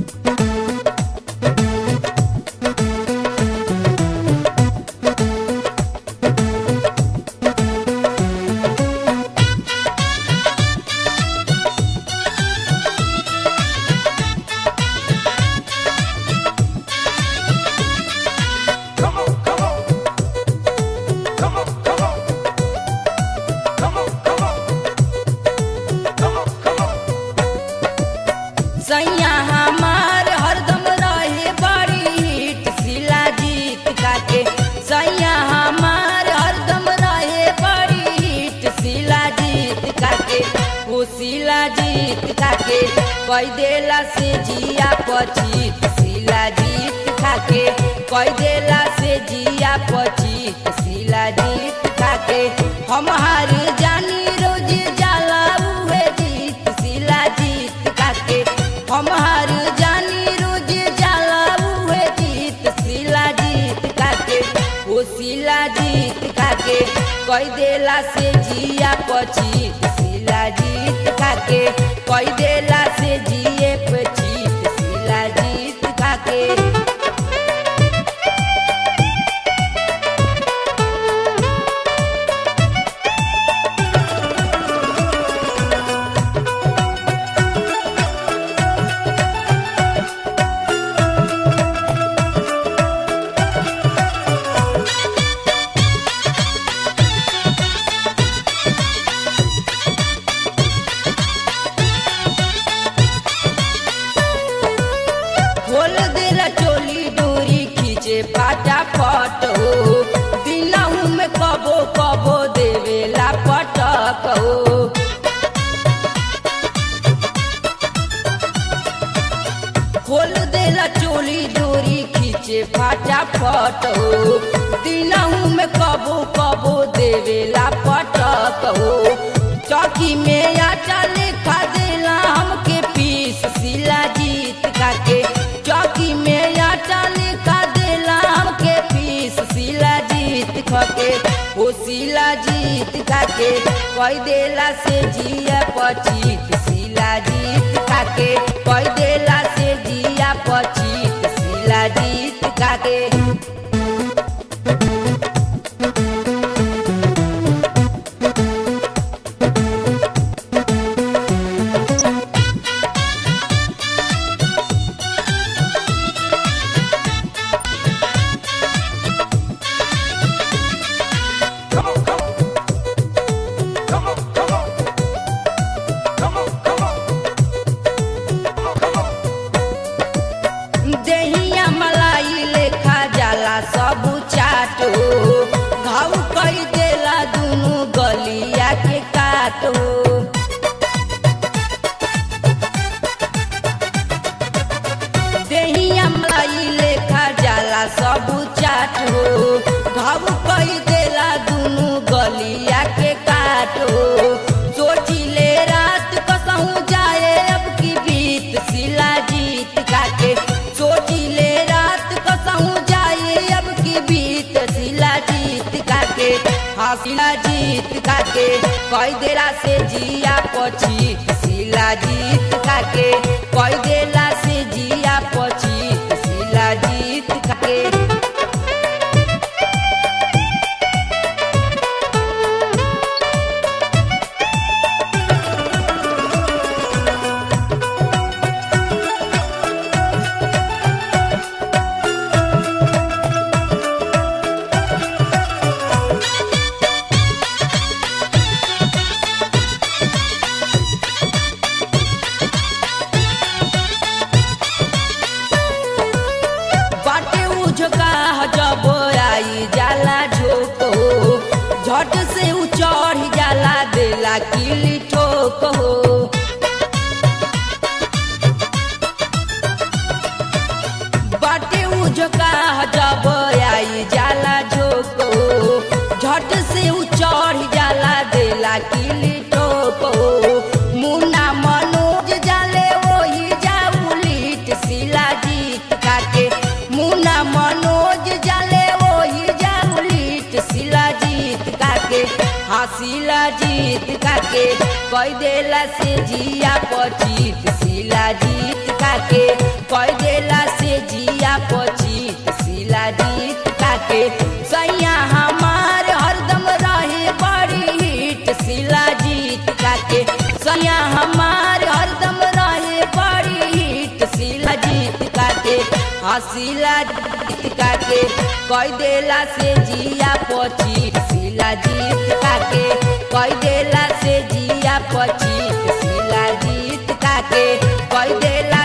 Come on, come on. Come on, come on. Come on, come on. Come on, come on. सैया हमार हरदम रहे बड़ी hit शिला जीत काके सैया हमार हरदम रहे बड़ी हिट शिला जीत काके ओ शिला जीत काके कई देला से जिया पचित शिला जीत खाके कई देला से जिया पचित शिला जीत खाके हम हार जानी रोज जाला उहे जीत शिला जीत काके हम हार जानी रोज जाला उहे जीत शिला जीत काके ओ शिला जीत काके कई देला से जिया पचित शिला जीत काके कई देला से जिए पचित शिला जीत काके खोल देला चोली डोरी खींचे पाटा पट हो दिनहू में कबो कबो देवेला पटक हो खोल देला चोली डोरी खींचे फाटा फट हो दिनहू में कबो कबो देवेला पटक हो चौकी में आटा लेखा देला हमके पीस शिला जीत काके चौकी में आटा लेखा देला हमके पीस शिला जीत खके ओ शिला जीत काके कई देला से जिया पचित शिला जीत काके कई देला से जिया पचित शिला जीत काके Come on, come on. Come on, come on. Come on, come on. Come on, come on. देहिया मलाई लेखा जाला सब चाटो घाव कई देला दुनु गलिया के काटो देहिया मलाई लेखा जाला सब चाटो घाव कई देला दुनु गलिया के काटो सोचिले रात कसहूँ जाए अब की बीत शिला जीत काके सोचिले रात कसहूँ जाए अब की बीत शिला जीत काके हाँ शिला जीत काके कई देला से जिया पचित शिला जीत काके कई देला से जिया पचित शिला जीत काके बाटे उझका जब आई जाला झोक हो झट से उ चढ़ जाला देला किली ठोक हो बाटे उझका जब आई जाला झोक हो झट से उ चढ़ जाला देला किली ठोक हो मुन्ना मनोज जाले वही जाऊ लीट शिला जीत काके मुन्ना मनोज जाले वही जाऊ लीट शिला जीत काके हाँ शिला जीत काके कई देला से जिया पचित शिला जीत काके कई हसीला जीत काके कई देला से जिया पची सिला जीत काके कई देला से जिया पची सिला जीत काके कई देला